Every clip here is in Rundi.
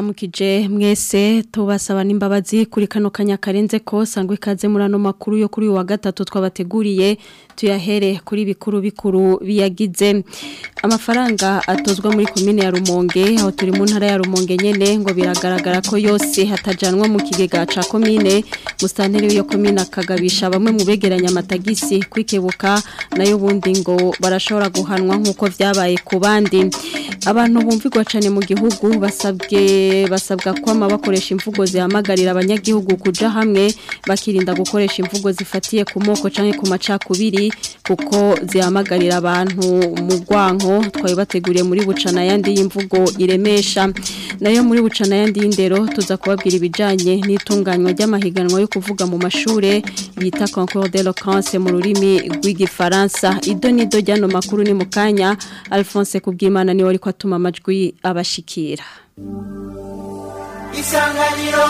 turabaramukije mwese tubasaba n'imbabazi kuri kano kanya karenze ko sangwe ikaze muri ano makuru yo kuri uyu wa gatatu twabateguriye tuyahere kuri bikuru bikuru biyagize amafaranga atozwa muri komine ya Rumonge aho turi mu ntara ya Rumonge nyene ngo biragaragara ko yose hatajanwa mu kigega ca komine mustanteri w'iyo komine akagabisha bamwe mu begeranya amatagisi kwikebuka nayo bundi ngo barashobora guhanwa nk'uko vyabaye ku bandi abantu bumvigwa cyane mu gihugu basabwe basabwa kwama bakoresha imvugo zihamagarira abanyagihugu kuja hamwe bakirinda gukoresha imvugo zifatiye ku moko canke ku macakubiri kuko zihamagarira abantu mu gwanko twabibateguriye muri bucana yandi y'imvugo iremesha nayo muri bucana yandi y'indero tuza kubabwira ibijanye n'itunganywa ry'amahiganwa yo kuvuga mu mashure bita concours d'eloquence mu rurimi rw'igifaransa ido nido ryano makuru ni mukanya Alphonse Kubwimana ni wari kwatuma amajwi abashikira Isanganiro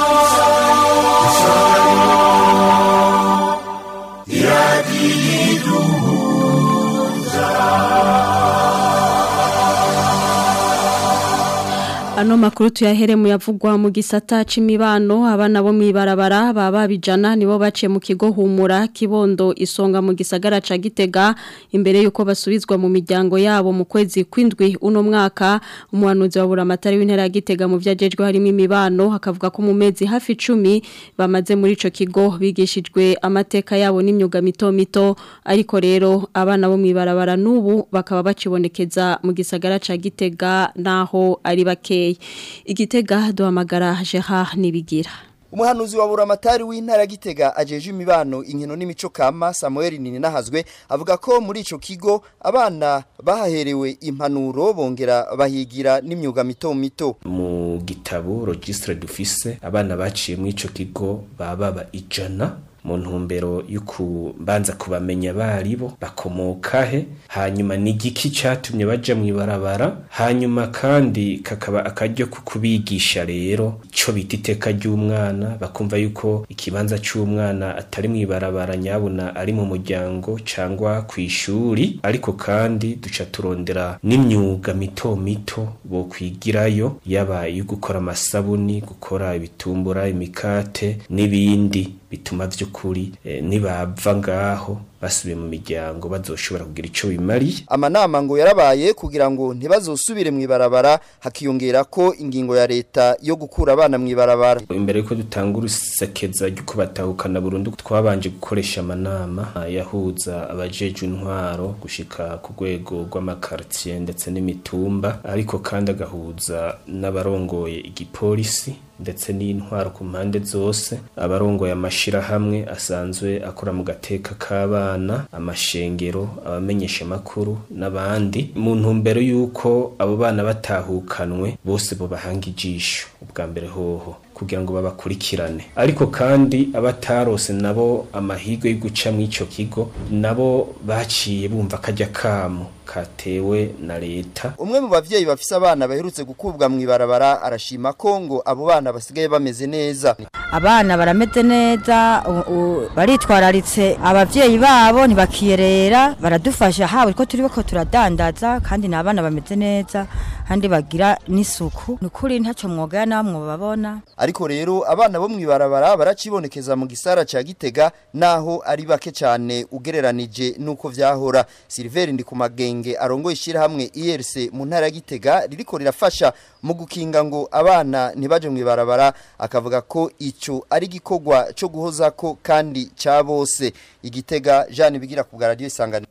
Ano makuru tuyahere mu yavugwa mu gisata c'imibano abana bo mwibarabara baba bijana nibo baciye mu kigo humura kibondo isonga mu gisagara ca Gitega imbere yuko basubizwa mu miryango yabo mu kwezi kwindwi uno mwaka umuhanuzi wa buramatari w'intera ya Gitega mu vyajejwe harimo imibano hakavuga ko mu mezi hafi 10 bamaze muri ico kigo bigishijwe amateka yabo n'imyuga mito mito ariko rero abana bo mwibarabara nubu bakaba bacibonekeza mu gisagara ca Gitega naho ari bake igitega duhamagara jeha nibigira umuhanuzi wa buramatari w'intara gitega ajeje imibano inkino n'imico kama Samuel Ninahazwe avuga ko muri ico kigo abana bahaherewe impanuro bongera bahigira n'imyuga mito mito mu gitabo registre dufise abana baciye muri ico kigo baba ijana mu ntumbero y'ukubanza kubamenya baribo bakomoka he hanyuma ni igiki cyatumye baja mu ibarabara hanyuma kandi kakaba akaryo kubigisha rero ico bita iteka ry'umwana bakumva yuko ikibanza c'umwana atari mu ibarabara nyabuna ari mu muryango cangwa ku ishuri ariko kandi duca turondera n'imyuga mito mito bo kwigirayo yaba iyo gukora amasabuni gukora ibitumbura imikate n'ibindi bituma vy'ukuri eh, nibava ngaho basubiye mu miryango bazoshobora kugira ico bimariye amanama ngo yarabaye kugira ngo ntibazosubire mu ibarabara hakiyongera ko ingingo ya leta yo gukura abana mu ibarabara imbere yuko dutanga urusekeza ry'uko batahukana burundu twabanje gukoresha amanama yahuza abajeje intwaro gushika ku rwego rw'amakartier ndetse n'imitumba ariko kandi agahuza n'abarongoye igipolisi ndetse n'intwaro ku mpande zose abarongoye amashirahamwe asanzwe akora mu gateka k'abana amashengero abamenyesha makuru n'abandi mu ntumbero y'uko abo bana batahukanwe bose bo bahanga ijisho ubwa mbere hoho kugira ngo babakurikirane ariko kandi abatarose nabo amahirwe yo guca mu ico kigo nabo baciye bumva kajya kamo katewe na leta umwe mu bavyeyi bafise abana baherutse gukubwa mu ibarabara arashima ko ngo abo bana basigaye bameze neza abana barameze neza baritwararitse abavyeyi babo ntibakiyerera baradufasha haba ko turi bako turadandaza kandi n'abana bameze neza kandi bagira n'isuku nukuri ntaco mwoga namwe babona ariko rero abana bo mwibarabara baracibonekeza mu gisara ca Gitega naho ari bake cyane ugereranije nuko vyahora Silver ndi ku magenge arongoye ishirahamwe IRC mu ntara ya Gitega ririko rirafasha mu gukinga ngo abana ntibaje mwibarabara akavuga ko ico ari gikogwa cyo guhoza ko kandi ca bose igitega Jean bigira ku radio isangano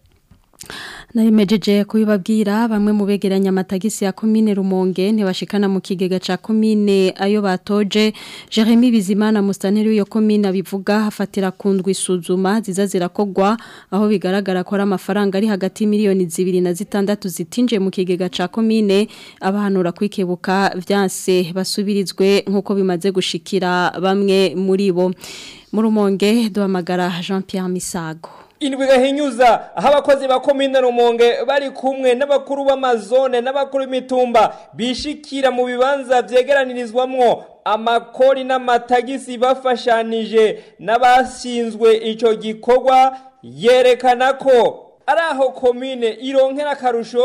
Narimejeje kubibabwira bamwe mu begeranya amatagisi ya komine Rumonge ntibashikana mu kigega ca komine ayo batoje Jeremy Bizimana mustanteri w'iyo komine abivuga hafatira kundwa isuzuma ziza zirakogwa aho bigaragara ko ari amafaranga ari hagati miliyoni zibiri na zitandatu zitinje mu kigega ca komine abahanura kwikebuka vyanse basubirizwe nkuko bimaze gushikira bamwe muri bo mu Rumonge duhamagara Jean Pierre Misago indwi gahinyuza aho abakozi ba komine rumonge bari kumwe n'abakuru b'amazone n'abakuru b'imitumba bishikira mu bibanza vyegeranirizwamwo amakori n'amatagisi bafashanije n'abashinzwe ico gikorwa yerekana ko ari aho komine ironkera akarusho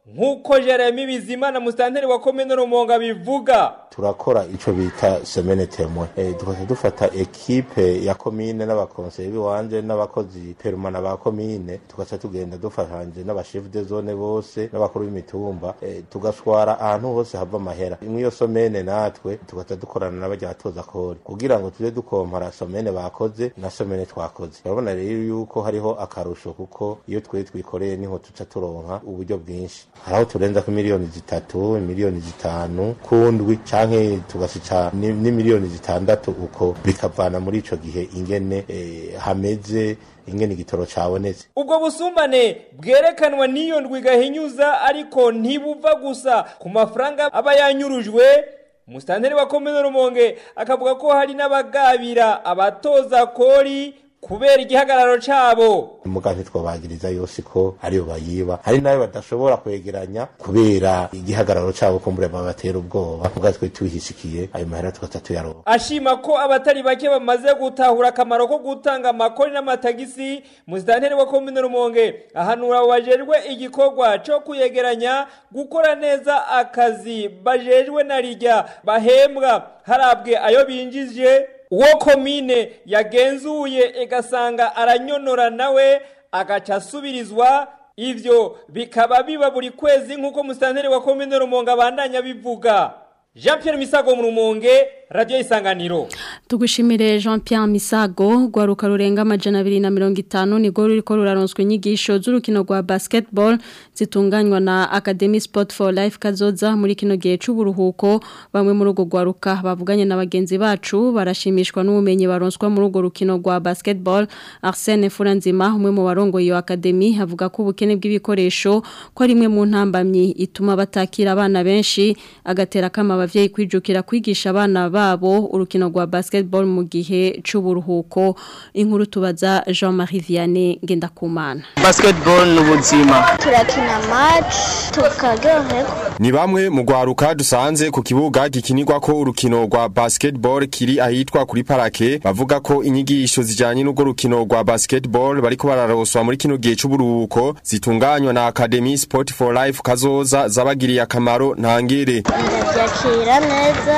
nk'uko jeremy bizimana musitanteri wa komine rumonga bivuga turakora ico bita semene temwe e, tukaca dufata ekipe ya komine n'abakonseye biwanje n'abakozi perumana ba komine tugaca tugenda dufashanje n'abashefu de zone bose n'abakuru b'imitumba e, tugaswara ahantu hose hava amahera mw'iyo somene natwe tugaca dukorana n'abarya batoza kori kugira ngo tuje dukompara somene bakoze na somene twakoze urabona rero yuko hariho akarusho kuko iyo twe twikoreye niho tuca turonka uburyo bwinshi haraho turenza ko miliyoni zitatu miliyoni zitanu kundwi canke tugasica ni ni miliyoni zitandatu uko bikavana muri ico gihe ingene eh, hameze ingene igitoro cabonetse ubwo busumbane bwerekanwa n'iyo ndwi gahinyuza ariko ntibuva gusa ku mafaranga aba yanyurujwe umusitanteri wa komine rumonge akavuga ko hari n'abagabira abatoza kori kubera igihagararo cabo muga ntitwobagiriza yose ko ariyo bayiba hari nayo badashobora kwegeranya kubera igihagararo cabo kumbure babatera ubwoba muga twe tuhishikiye ayo mahera tugaca tuyaronka ashima ko abatari bake bamaze gutahura akamaro ko gutanga amakori n'amatagisi musitanteri wa komine rumonge ahanura abo bajejwe igikorwa co kuyegeranya gukora neza akazi bajejwe na rirya bahembwa harabwe ayo binjije uwo komine yagenzuye igasanga aranyonora nawe agaca asubirizwa ivyo bikaba biba buri kwezi nk'uko musitanteri wa komine rumonge abandanya bivuga jean pierre misago mu rumonge radiyo isanganiro tugushimire jean Pierre misago rwaruka rurenga amajana abiri na mirongo itanu nirwo ruriko ruraronswa inyigisho z'urukino rwa basketball zitunganywa na academy sport for life kazoza muri kino gihe c'uburuhuko bamwe muri urwo rwaruka bavuganye na bagenzi bacu barashimishwa n'ubumenyi baronswa muri urwo rukino rwa basketball arsene furanzima umwe mu barongoye iyo academy avuga ko ubukene bw'ibikoresho ko ari imwe mu ntambamyi ituma batakira abana benshi agatera kama abavyeyi kwijukira kwigisha abana babo urukino rwa basketball mu gihe c'uburuhuko inkuru tubaza Jean-Marie Vianney Ngendakumana basketball n'ubuzima turakina match tukaryoherwa Ni bamwe mu gwaruka dusanze ku kibuga gikinirwa ko urukino rwa basketball kiri ahitwa kuri parake bavuga ko inyigisho zijanye n'urwo rukino rwa basketball bariko bararoswa muri kino gihe c'uburuhuko zitunganywa na Academy Sport for Life kazoza zabagiriye akamaro ntangere ndabyakira neza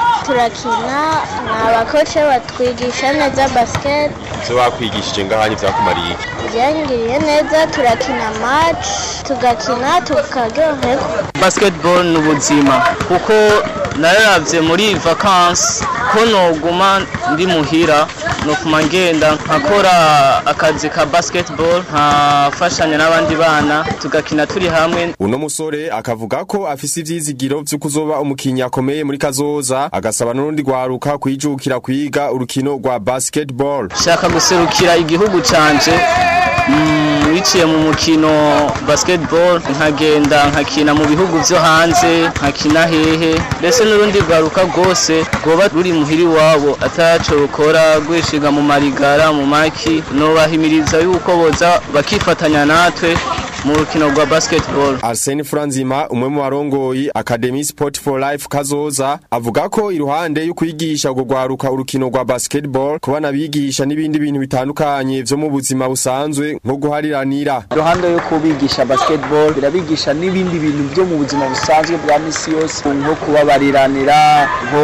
turakina ni abakoce batwigisha neza basket zo bakwigishije ngahanye vyakumariye byangiriye neza turakina match tugakina tukaryoherwa basketball n'ubuzima kuko nararavye muri vacances ko noguma ndi muhira nokuma ngenda nkakora akazi ka basketball nkafashanya n'abandi bana tugakina turi hamwe Uno musore akavuga ko afise ivyizigiro vyo kuzoba umukinyi akomeye muri kazoza agasaba n'urundi gwaruka kwijukira kwiga urukino rwa basketball shaka guserukira igihugu canje mm, biciye mu mukino basketball nkagenda nkakina mu bihugu vyo hanze nkakina hehe mbese n'urundi rwaruka rwose rwoba ruri muhiri wabo ataco rukora rwishiga mu marigara mu maki nobahimiriza yuko boza bakifatanya natwe mu rukino rwa basketball Arsene Franzima umwe mu barongoyi Academy Sport for Life kazoza avuga ko iruhande yo kwigisha urwo gwaruka urukino rwa basketball kuba nabigisha n'ibindi bintu bitandukanye vyo mu buzima busanzwe nko guhariranira iruhande yo kubigisha basketball birabigisha n'ibindi bintu byo mu buzima busanzwe bwa misi yose nko kubabariranira nko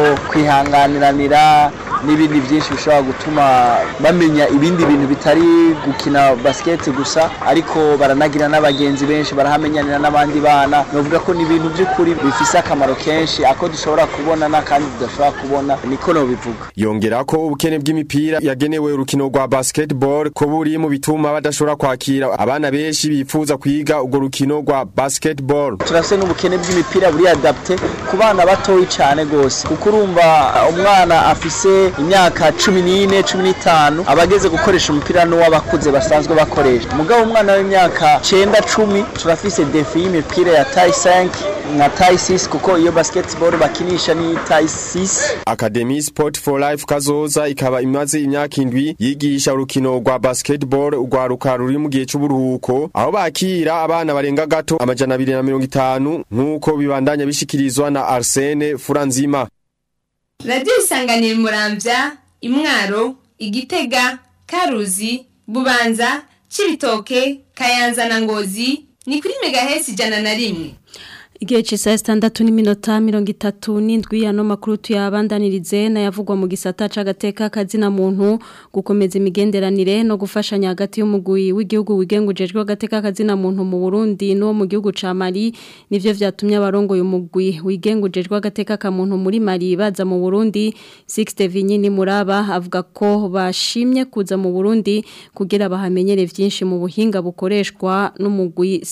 kwihanganiranira n'ibindi byinshi bishobora gutuma bamenya ibindi bintu bitari gukina basket gusa ariko baranagira n'abagenzi benshi barahamenyanira n'abandi bana novuga ko ni ibintu by'ukuri bifise akamaro kenshi ako dushobora kubona n'akandi tudashobora kubona niko nobivuga yongera ko ubukene bw'imipira yagenewe urukino rwa basketball ko buri mu bituma badashobora kwakira abana benshi bifuza kwiga urwo rukino rwa basketball turafise n'ubukene bw'imipira buri adapte ku bana batoyi cyane gose kuko urumva umwana afise imyaka cumi n'ine cumi n'itanu aba ageze gukoresha umupira n'uw'abakuze basanzwe bakoresha mugabo umwana w'imyaka cenda cumi turafise defi y'imipira ya tayi 5 na tayi 6 kuko iyo basketball bakinisha ni tayi 6 Academy Sport for Life kazoza ikaba imaze imyaka indwi yigisha urukino rwa basketball urwaruka ruri mu gihe c'uburuhuko aho bakira abana barenga gato amajana abiri na mirongo itanu nk'uko bibandanya bishikirizwa na Arsene Furanzima radiyo isanganira muramvya imwaro igitega karuzi bubanza cibitoke kayanza na ngozi ni kuri megahesi ijana na rimwe Igihe cisa standatu n'iminota mirongo itatu n'indwi ano makuru tuyabandanirize n'ayavugwa mu gisata c'agateka kazina muntu gukomeza imigenderanire no gufashanya hagati y'umugwi w'igihugu wigengujejwe agateka kazina muntu mu Burundi no mu gihugu ca Mali nivyo vyatumye abarongo y'umugwi wigengujejwe agateka ka muntu muri Mali baza mu Burundi Sixte Vinyini Muraba avuga ko bashimye kuza mu Burundi kugira bahamenyere vyinshi mu buhinga bukoreshwa n'umugwi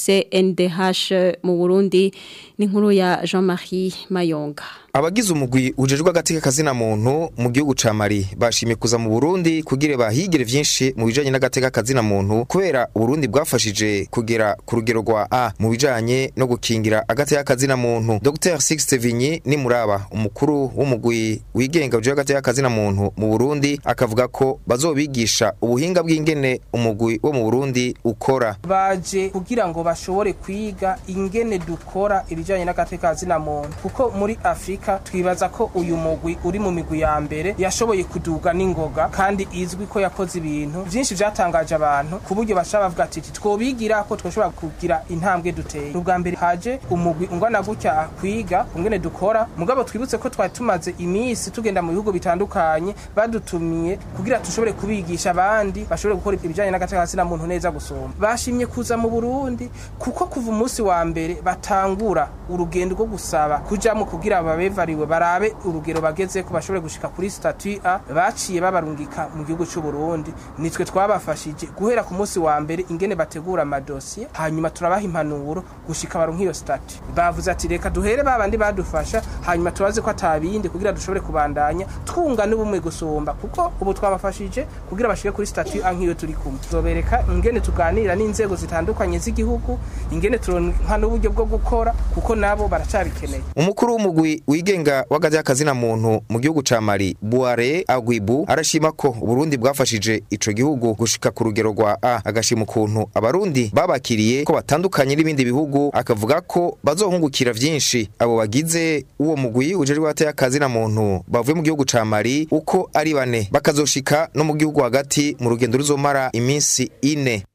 CNDH mu Burundi ni nkuru ya Jean-Marie Mayonga Abagize umugwi ujejwe agateka kazina muntu mu gihugu ca Mali bashimye kuza mu Burundi kugira bahigire vyinshi mu bijanye n'agateka kazina muntu kubera Burundi bwafashije kugera ku rugero rwa A mu bijanye no gukingira agateka kazina muntu Dr Sixte Vinyi ni muraba umukuru w'umugwi wigenga ujejwe agateka kazina muntu mu Burundi akavuga ko bazobigisha ubuhinga bw'ingene umugwi wo mu Burundi ukora baje kugira ngo bashobore kwiga ingene dukora ibijanye n'agateka kazina muntu kuko muri Afrika twibaza ko uyu mugwi uri mu migwi ya mbere yashoboye kuduga n'ingoga kandi izwi ko yakoze ibintu byinshi byatangaje abantu ku buryo bashaka bavuga ati twobigira ko twoshobora kugira intambwe duteye ubwa mbere haje umugwi ungana gutya kwiga ungene dukora mugabo twibutse ko twari tumaze iminsi tugenda mu bihugu bitandukanye badutumiye kugira tushobore kubigisha abandi bashobore gukora ibijanye n'agateka kazina muntu neza gusoma bashimye kuza mu Burundi kuko kuva umunsi wa mbere batangura urugendo rwo gusaba kujamo kugira babe bevariwe barabe urugero bageze ko bashobore gushika kuri statut A baciye babarungika mu gihugu cy'u Burundi nitwe twabafashije guhera ku munsi wa mbere ingene bategura amadosiye hanyuma turabaha impanuro gushika baronka iyo statut bavuze ati reka duhere babandi badufasha hanyuma tubaze ko atabindi kugira dushobore kubandanya twunga n'ubumwe gusumba kuko ubu twabafashije kugira bashike kuri statut A nk'iyo turi kumwe zobereka ingene tuganira n'inzego zitandukanye z'igihugu ingene turonka n'uburyo bwo gukora kuko nabo baracabikeneye umukuru w'umugwi wigenga w'agateka kazina muntu mu gihugu ca Mali Buare Agwibu arashima ko Burundi bwafashije ico gihugu gushika ku rugero rwa A agashima ukuntu abarundi babakiriye ko batandukanye n'ibindi bihugu akavuga ko bazohungukira vyinshi abo bagize uwo mugwi ujejwe agateka kazina muntu bavuye mu gihugu ca Mali uko ari bane bakazoshika no mu gihugu hagati mu rugendo ruzomara iminsi ine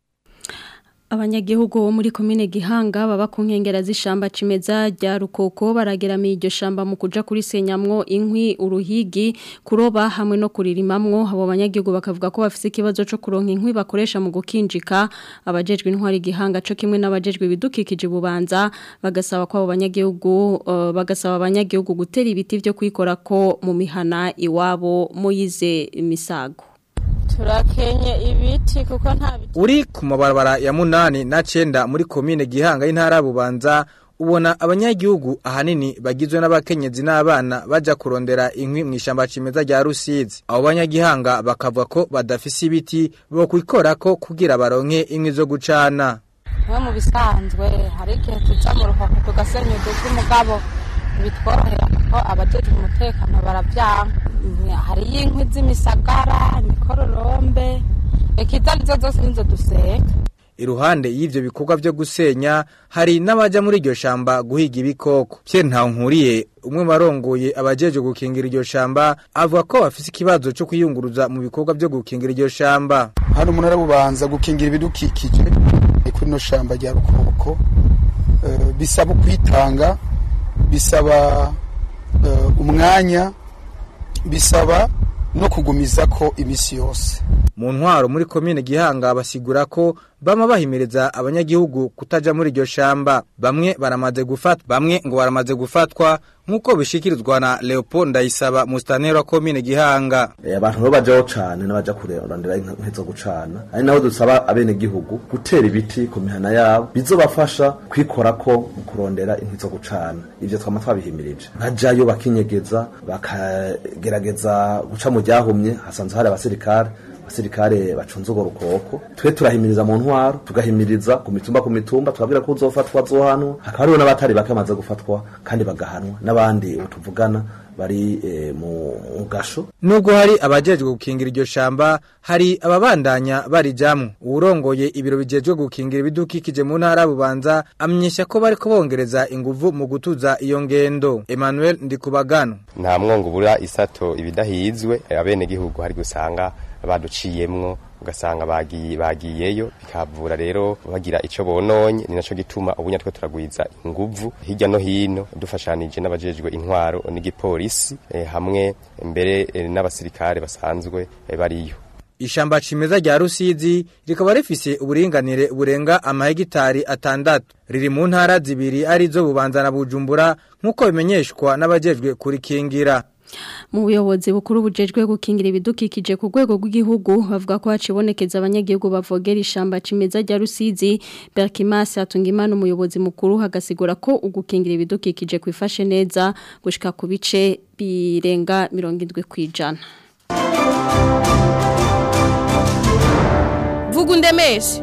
Abanyagihugu bo muri komine Gihanga baba ku nkengera z'ishamba cimeza rya Rukoko barageramiye iryo shamba mu kuja kuri senyamwo inkwi uruhigi kuroba hamwe no kuririmamwo abo banyagihugu bakavuga ko bafise ikibazo cyo kuronka inkwi bakoresha mu gukinjika abajejwe intwari Gihanga cyo kimwe n'abajejwe ibidukikije bubanza bagasaba ko abo banyagihugu uh, bagasaba abanyagihugu gutera ibiti byo kwikora ko mu mihana iwabo muyize misago turakenye ibiti kuko nta biti uri ku mabarabara ya munani na cenda muri komine gihanga y'intara bubanza ubona abanyagihugu ahanini bagizwe n'abakenyezi n'abana baja kurondera inkwi mu ishamba cimeza rya Rusizi abo banyagihanga bakavuga ko badafise ibiti bo kwikorako kugira baronke inkwi zo gucana we mu bisanzwe hari igihe tuja mu ruhoko tugasenya uduti mugabo bitworohera kuko abajejwe umutekano baravyanka hariyo inkwi z'imisagara imikororombe reka izo arizo zose nizo duseka iruhande y'ivyo bikorwa vyo gusenya hari n'abaja muri iryo shamba guhiga ibikoko Pierre Ntankuriye umwe barongoye abajeje gukingira iryo shamba avuga ko bafise ikibazo cyo kwiyunguruza mu bikorwa vyo gukingira iryo shamba hano umuntu arabubanza gukingira ibidukikije ni kuri no shamba rya rukoko uh, bisaba kwitanga bisaba uh, umwanya bisaba no kugumiza ko imisi yose mu ntwaro muri komine gihanga basigura ko bama bahimiriza abanyagihugu kutaja muri iryo shamba bamwe baramaze gufatwa bamwe ngo baramaze gufatwa nk'uko bishikirizwa na Leopold Ndayisaba mustaneri wa komine gihanga abantu bo bajaho cane n'abaja kurondera inkwi zo gucana ari naho dusaba abene gihugu gutera ibiti ku mihana yabo bizobafasha kwikorako mu kurondera inkwi zo gucana ivyo twama twabihimirije bajayo bakinyegeza bakagerageza guca mu ryahumye hasanzwe hari abasirikare abasirikare bacunze urwo rukoko twe turahimiriza mu ntwaro tugahimiriza ku mitumba ku mitumba tukabwira ko uzofatwa azohanwa hakaba hariho n'abatari bake bamaze gufatwa kandi bagahanwa n'abandi ubu tuvugana bari e, mu gasho nubwo hari abajejwe gukingira iryo shamba hari ababandanya barijamwo uwurongoye ibiro bijejwe gukingira ibidukikije mu ntara bubanza amenyesha ko bariko bongereza inguvu mu gutuza iyo ngendo Emmanuel Ndikubagano nta mwongo bura isato ibidahizwe abene gihugu hari gusanga baduciyemwo ugasanga bagiye bagiyeyo bikavura rero bagira ico bononye ni naco gituma ubunya twe turagwiza inguvu hirya no hino dufashanije n'abajejwe intwaro n'igipolisi eh, hamwe mbere eh, n'abasirikare basanzwe eh, bariyo Ishamba cimeza rya Rusizi rikaba rifise uburinganire burenga amahegitari atandatu riri mu ntara zibiri arizo bubanza na Bujumbura nkuko bimenyeshwa n'abajejwe kurikingira mu buyobozi bukuru bujejwe gukingira ibidukikije ku rwego rw'igihugu bavuga ko hacibonekeza abanyagihugu bavogera ishamba cimeza rya Rusizi Berkimas Atungimana umuyobozi mukuru hagasigura ko ugukingira ibidukikije kwifashe neza gushika ku bice birenga 70 kwijana vuga undemeshe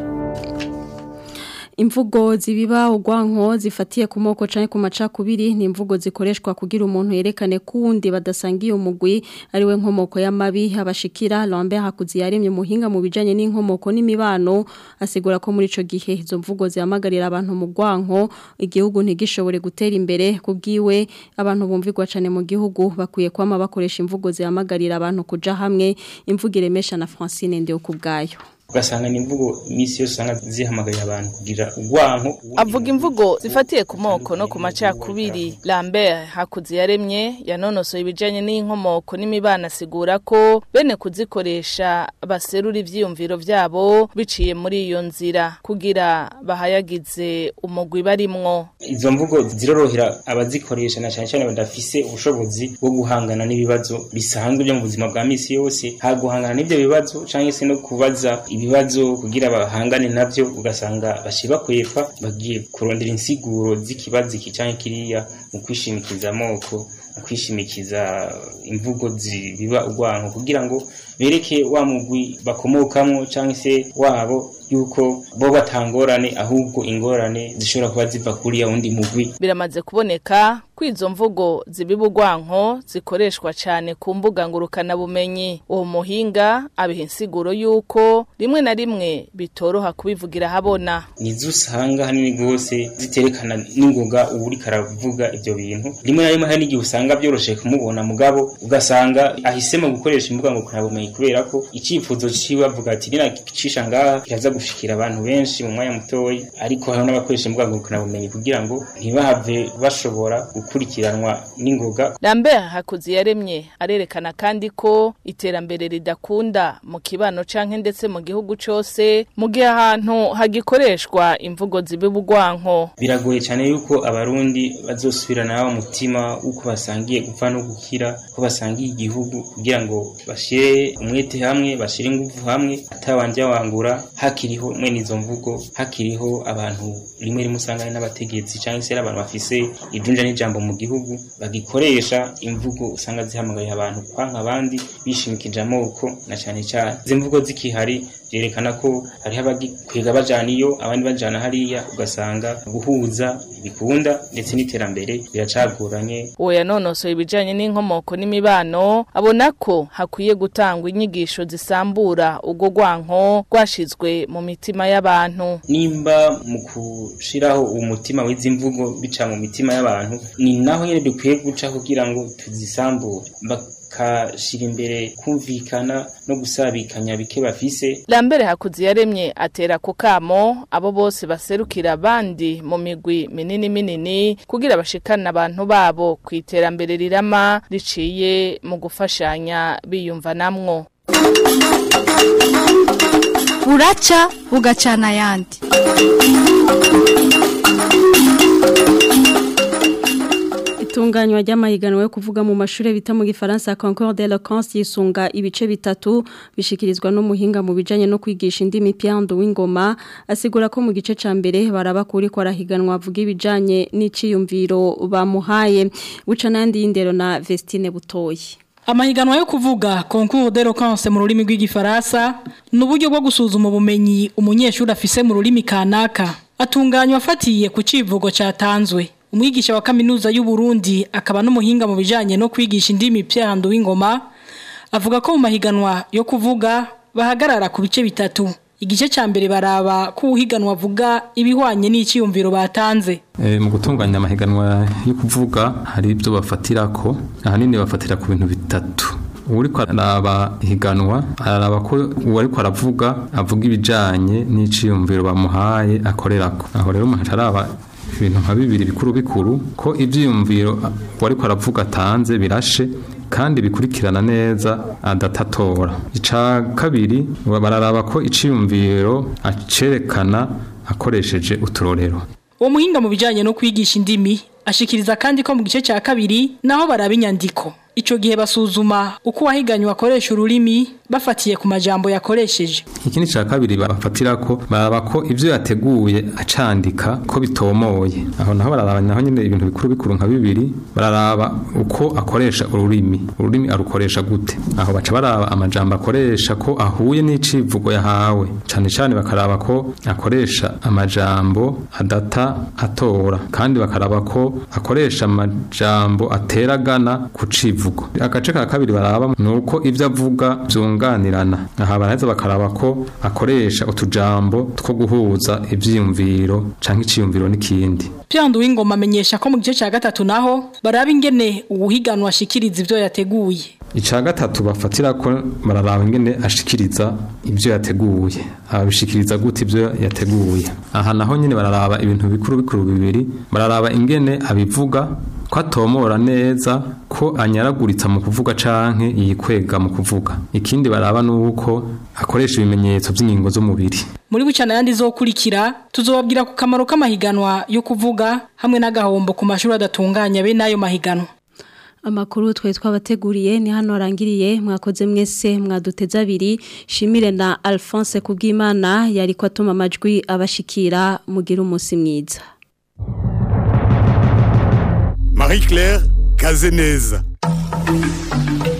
imvugo zibiba ugwanko zifatiye ku moko canke ku macakubiri ni imvugo zikoreshwa kugira umuntu yerekane kundi badasangiye umugwi ariwe nkomoko y'amabi abashikira Lambert Hakuzi yaremye muhinga mu bijanye n'inkomoko n'imibano asigura ko muri ico gihe izo mvugo zihamagarira abantu mu gwanko igihugu ntigishobore gutera imbere kubwiwe abantu bumvigwa cane mu gihugu bakwiye kwama bakoresha imvugo zihamagarira abantu kuja hamwe imvugo iremesha na Francine Ndeo kubgayo ugasanga ni imvugo iminsi yose usanga zihamagarira abantu kugira urwanko avuga imvugo zifatiye ku moko no ku macakubiri Lambert hakuzi yaremye yanonosoye ibijanye n'inkomoko n'imibano asigura ko bene kuzikoresha baserura ivyiyumviro vyabo biciye muri iyo nzira kugira bahayagize umugwi barimwo izo mvugo zirorohera abazikoresha na cyane cyane badafise ubushobozi bwo guhangana n'ibibazo bisanzwe byo mu buzima bwa misi yose ha guhangana n'ibyo bibazo cyangwa se no kubaza ibibazo kugira bahangane navyo ugasanga bashiba kwefa bagiye kurondera insiguro z'ikibazo iki canke kiriya mu kwishimikiza amoko mu kwishimikiza imvugo zibiba urwanko kugira ngo bereke wa mugwi bakomokamwo canke se wabo yuko bo batangorane ahubwo ingorane zishobora kuba ziva kuri ya wundi mugwi biramaze kuboneka ko izo mvugo zibiba urwanko zikoreshwa cyane ku mbuga ngurukanabumenyi uwo muhinga abiha insiguro y'uko rimwe na rimwe bitoroha kubivugira habona nizo usanga hanini rwose ziterekana n'ingoga uba uriko aravuga ibyo bintu rimwe na rimwe hari n'igihe usanga byoroshye kumubona mugabo ugasanga ahisemo gukoresha imbuga ngurukanabumenyi kubera ko icyifuzo ciwe avuga ati ninagicisha ngaha kiraza gushikira abantu benshi mu mwanya mutoya ariko hariho n'abakoresha imbuga ngurukanabumenyi kugira ngo ntibahave bashobora gukurikiranwa n'ingoga Lambert Hakuzi yaremye arerekana kandi ko iterambere ridakunda mu kibano canke ndetse mu gihugu cose mu gihe ahantu hagikoreshwa imvugo zibibugwanko biragoye cyane yuko abarundi bazosubirana wa mutima uko basangiye gupfa no gukira ko basangiye igihugu kugira ngo bashire umwete hamwe bashire ingufu hamwe atabanje wangura hakiriho mwene izo mvugo hakiriho abantu rimwe rimwe usanga ari n'abategetsi cyangwa se abantu bafise ijunja n'ijambo mu gihugu bagikoresha imvugo usanga zihamagariye abantu kwanka abandi bishimikije amoko na cyane cyane izi mvugo zikihari byerekana ko hariho abagikwega bajana iyo abandi bajana hariya ugasanga guhuza bikunda ndetse n'iterambere biracagoranye uwo yanonosoye ibijanye n'inkomoko n'imibano abona ko hakwiye gutangwa inyigisho zisambura ubwo rwanko rwashizwe mu mitima y'abantu nimba mu gushiraho umutima w'izi mvugo bica mu mitima y'abantu ni naho nyene dukwiye guca kugira ngo tuzisambure bakashira imbere kumvikana no gusabikanya bike bafise Lambere hakuzi yaremye atera ku kamo abo bose baserukira abandi mu migwi minini minini kugira bashikana abantu babo ku iterambere rirama riciye mu gufashanya biyumva namwo buraca bugacana ayandi itunganywa ry'amahiganwa yo kuvuga mu mashuri bita mu gifaransa Concours d'Eloquence yisunga ibice bitatu bishikirizwa n'umuhinga mu bijanye no kwigisha indimi Piando w'ingoma asigura ko mu gice ca mbere baraba kuri ko arahiganwa avuga ibijanye n'iciyumviro bamuhaye buca nandi y'indero na Vestine Butoyi Amahiganwa yo kuvuga concours d'eloquence mu rurimi rw'igifaransa n'uburyo bwo gusuzuma ubumenyi umunyeshuri afise mu rurimi kanaka atunganywa afatiye ku civugo catanzwe umwigisha wa kaminuza y'u Burundi akaba n'umuhinga mu bijanye no kwigisha indimi Pierre w'ingoma avuga ko mu mahiganwa yo kuvuga bahagarara ku bice bitatu igice ca mbere baraba ko uhiganwa avuga ibihwanye n'iciyumviro batanze E, mu gutunganya amahiganwa yo kuvuga hari ibyo bafatirako ahanini bafatira ku bintu bitatu uriko araba higanwa araraba ko uwariko aravuga avuga ibijanye n'iciyumviro bamuhaye akorerako aho rero umuntu araba ibintu nka bibiri bikuru bikuru ko ivyiyumviro wariko aravuga atanze birashe kandi bikurikirana neza adatatora ica kabiri bararaba ko iciyumviro acerekana akoresheje uturorero uwo muhinga mu bijanye no kwigisha indimi ashikiriza kandi ko mu gice cya kabiri naho baraba inyandiko ico gihe basuzuma uko wahiganywa akoresha ururimi bafatiye ku majambo yakoresheje ikindi cya kabiri bafatira ko baraba ko ivyo yateguye acandika ko bitomoye aho naho bararaba naho nyine ibintu bikuru bikuru nka bibiri bararaba uko akoresha ururimi ururimi arukoresha gute aho baca baraba amajambo akoresha ko ahuye n'icivugo yahawe cyane cyane bakaraba ko akoresha amajambo adata atora kandi bakaraba ko akoresha amajambo ateragana ku civugo agace ka kabiri baraba ni uko ivyo avuga byunganirana aha baraheza bakaraba ko akoresha utujambo two guhuza ivyiyumviro canke iciyumviro n'ikindi Pyandu w'ingoma amenyesha ko mu gice cya gatatu naho baraba ingene uwuhiganwa ashikiriza ivyo yateguye Ica gatatu bafatira ko bararaba ingene ashikiriza ivyo yateguye abishikiriza gute ivyo yateguye aha naho nyine bararaba ibintu bikuru bikuru bibiri bararaba ingene abivuga ko atomora neza ko anyaraguritsa mu kuvuga canke yikwega mu kuvuga ikindi baraba nuko akoresha ibimenyetso by'ingingo z'umubiri muri bucana yandi zokurikira tuzobabwira ku kamaro k'amahiganwa yo kuvuga hamwe n'agahombo ku mashuri adatunganya be n'ayo mahiganwa Amakuru twe twabateguriye ni hano arangiriye mwakoze mwese mwaduteza abiri shimire na Alphonse Kubwimana yari ko atuma amajwi abashikira mugira umunsi mwiza Marie-Claire Kazeneza